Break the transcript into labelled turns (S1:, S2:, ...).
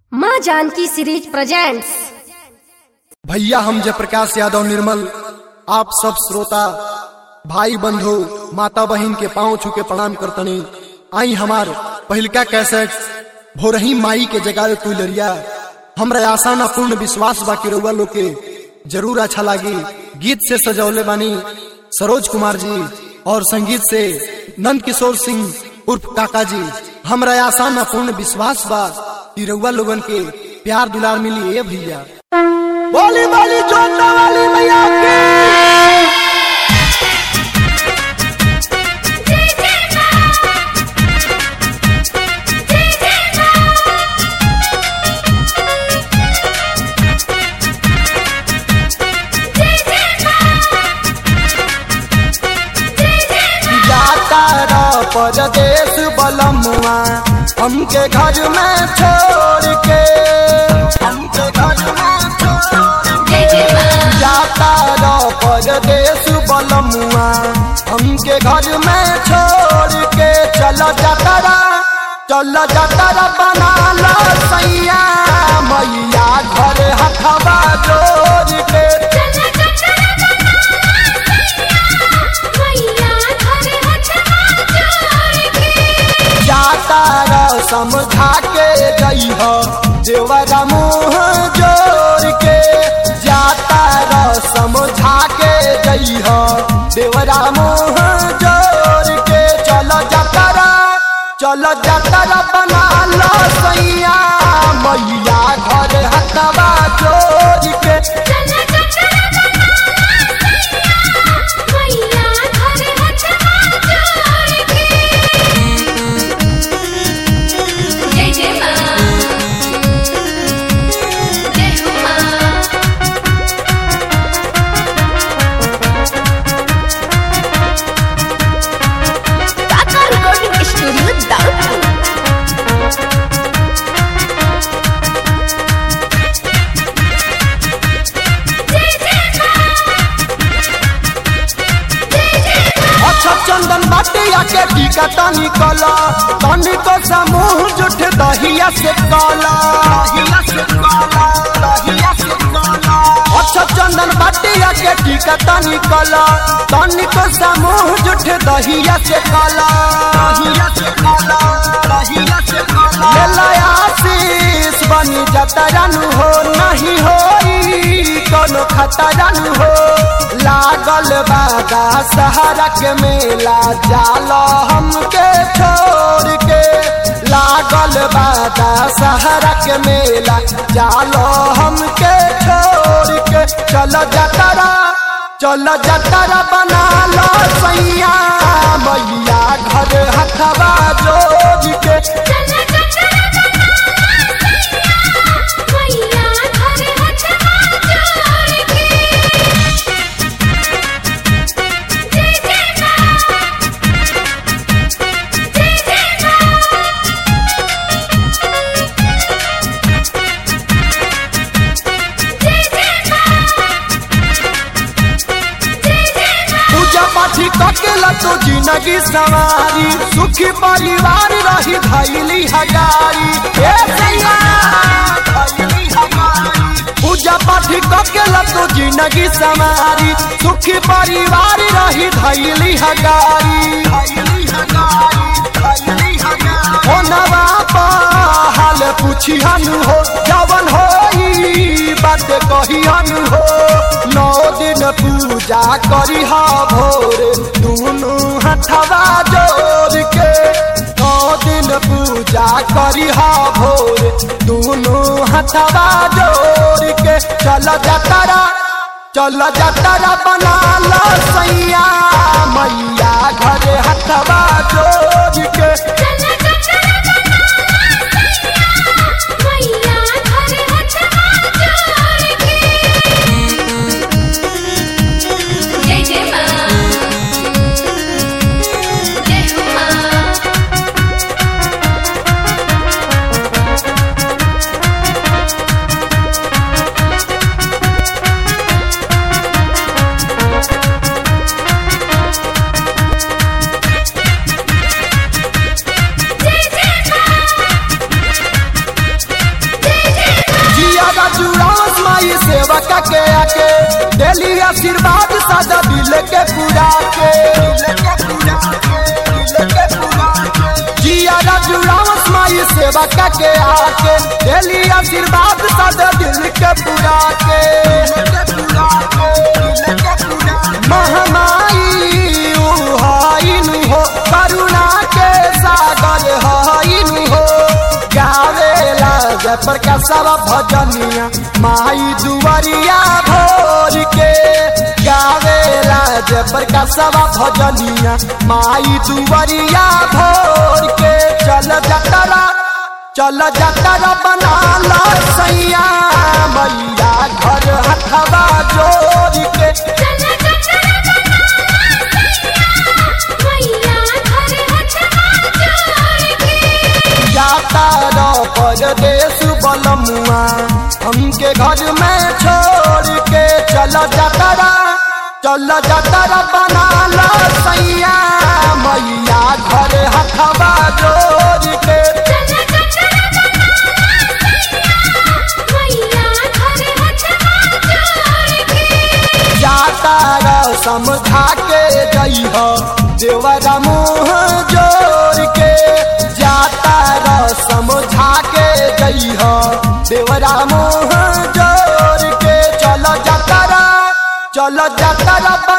S1: माँ Janaki series presents
S2: भैया हम जयप्रकाश यादव निर्मल आप सब श्रोता भाई बंधु माता बहन के पांव छू के प्रणाम करतनी आई हमार पहिलका कैसेट भोरही माई के जगावे कुलरिया हमरा आशा ना पूर्ण विश्वास बा कि रउआ लोग के जरूर अच्छा लागी गीत से सजौले बानी सरोज कुमार जी और संगीत से नंद किशोर सिंह उर्फ काका जी हमरा आशा ना पूर्ण विश्वास बा कि रउआ लोगन के प्यार दुलार मिली ए भैया बोली बोली जोता वाली मैया की जाता रा परदेश बलमुआ हमके घर में छोड़ के हमके घर में छोड़ के जाता रा परदेश बलमुआ हमके घर में छोड़ के चल जातरा चल जातरा बना लो सैया मैया घर हथवा जोड़ के जाता र समझा के गई हो देवरा मुँह जोड़ के जाता र समझा के गई हो देवरा मुँह जोड़ के चल जातरा चल जातरा बना लो सैया मैया घर हथवा जोड़ के
S3: जय जय माँ जय हो माँ
S1: टाटा रिकॉर्डिंग स्टूडियो दाउदपुर
S2: अच्छा चंदन बाटिया के टीका तनी कला तनी को समूह जुठ दहिया से काला दहिया से काला दहिया से काला अच्छा चंदन बाटिया के टीका तनी कला तनी को समूह जुठ दहिया से काला दहिया से काला दहिया से काला ले लाया आशीष बनी जतरन हो नहीं होई कोनो खतरन हो लागल बागा सहारा के मेला जाला हमके छोड़ के लागल बागा सहारा के मेला जालो हमके छोड़ के चल जतरा चल जतरा बना लो सैया मैया घर हथवा जोड़ के पूजा पाठी ककेला तो जिंदगी सवारी सुखी परिवार रही धैली हजारी ए सैया, धैली हजारी। पूजा पाठी ककेला तो जिंदगी सवारी सुखी परिवार रही धैली हजारी धैली हजारी, धैली हजारी। हो नवा हाल पूछिहन हो जवन होई बात कहिहन हो नौ दिन पूजा करी हा भोरे दुनू हथवा जोड़ के नौ दिन पूजा करी हा भोरे दुनू हथवा जोड़ के चल जतरा चल जतरा बना लो सैया मैया घर हथवा जोड़ के
S3: जय जय माँ जय हो माँ
S2: सेवा का के आके डेली आशीर्वाद सादा दिल के पूरा के जिया राजू रावस माई सेवा का के आके डेली आशीर्वाद सादा दिल के पूरा के महामाई उहाइन हो करुणा के सागर हाइन हो गावेला जय प्रकाशवा भजनिया माई दुवरिया भोर के गावेला जय प्रकाशवा भजनिया माई दुवरिया भोर के चल जतरा चल जतरा बना ला सैया मैया घर हथवा जोड़ के
S3: चला चला मैया घर हथवा जोड़ के
S2: जाता रो परदेश बलमुआ हमके घर में छोड़ के चल जतरा चल जतरा बना ला सैया मैया घर हथवा जोड़ के
S3: चला चला मैया घर हथवा जोड़ के
S2: जाता रो समझा के जइह देवरा मुँह जोड़ के जाता रो समझा के जइह देवरा मुँह जोड़ के चल जतरा चल जतरा